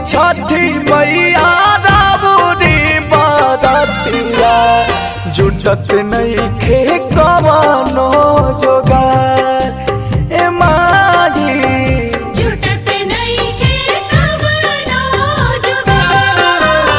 छठी मैया राबुरी बारतिया जुटत नहीं खे कवनो जोगार ए मागी जुटत नइखे कवनो जुगार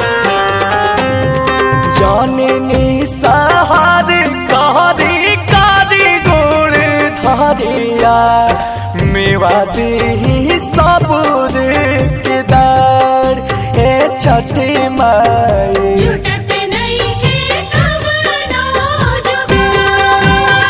जननी सहार कहरी कारी गोर धरिया मेवा दी सबूर केदार हे छठी माई जुटत नइखे कवनो जुगार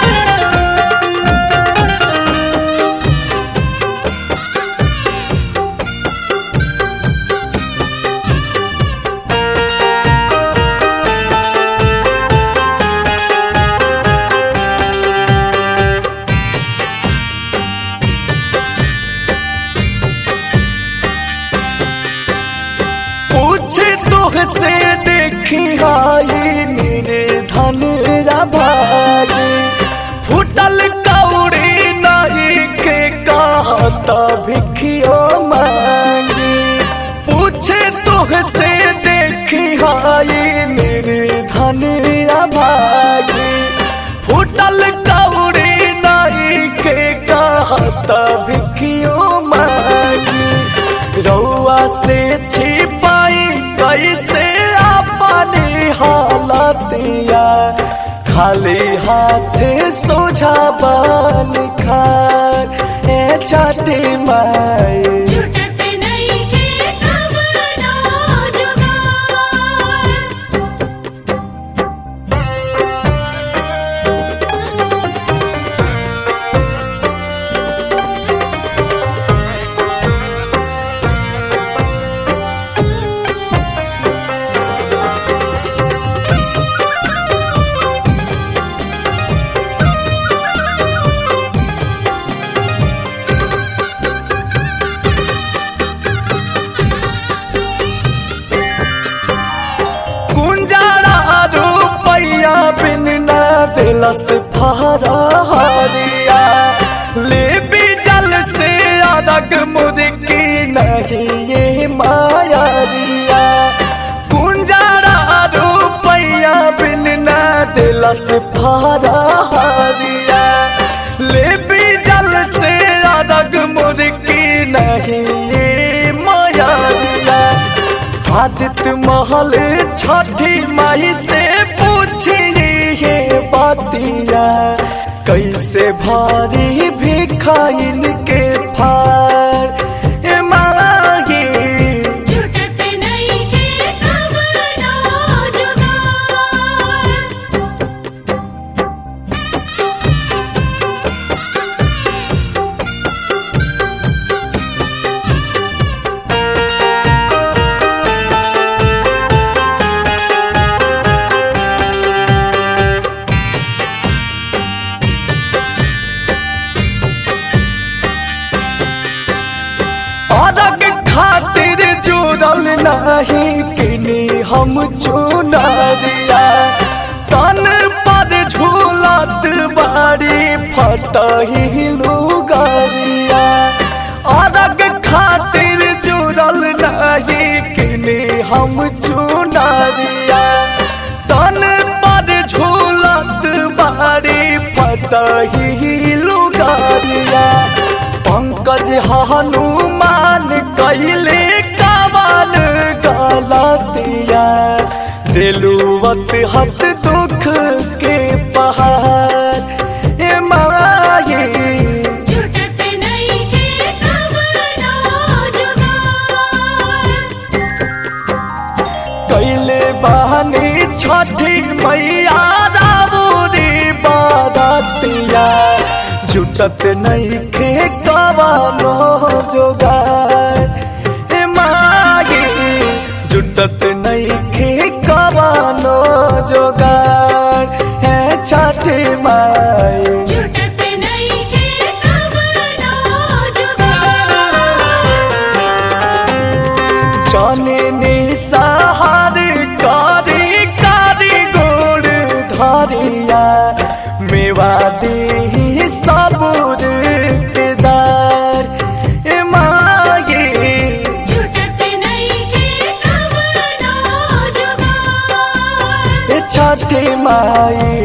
पूछे तुहसे देखी हाई मेरे धन भागी फुटल कौड़ी नाई के कहता भिखियो मांगी पूछे तुहसे देखी हाई मेरे धन भागी फुटल कौड़ी नाई के कहता भिखियो मांगी रउआ से छिपाई कैसे अपनी हालतिया खाली हाथ सोझा बन खार ए छठी माई जुटत नइखे कवनो जुगार कुंजारा रुपैया बिन न दिलस फहरा हरिया ले भी जल से अरग मुर्गी नहीं ये मायारिया कुंजारा रुपैया बिन न दिलस फहरा हरिया ले भी जल से अरग मुर्गी नहीं ये मायारिया आदित्य महल छठी माई से पूछिए ये बातिया कैसे भारी भिखाइन के फार ए मागी जुटत नइखे कवनो जुगार अरग खातिर जुड़ल नहीं किनी हम चुनरिया तन पर झूलत बारी फटही लुगरिया अरग खातिर जुड़ल नहीं किनी हम चुनरिया तन पर झूलत बारी फटही लुगरिया पंकज हनुमान कैले कावन गलतिया दिलुवत हत दुख के पहाड़ ए माये जुटत नइखे कवनो जुगार कैले बहनी छठी मैया राबुरी बारतिया जुटत नहीं खे कवानो जोगार ए मागी जुटत नहीं खे कवानो जोगार है छठी माई जुटत नइखे कवनो जुगार जननी सहार कारी कारी गोड़ धरिया मेवा दी सबूर केदार ए मागी जुटत माई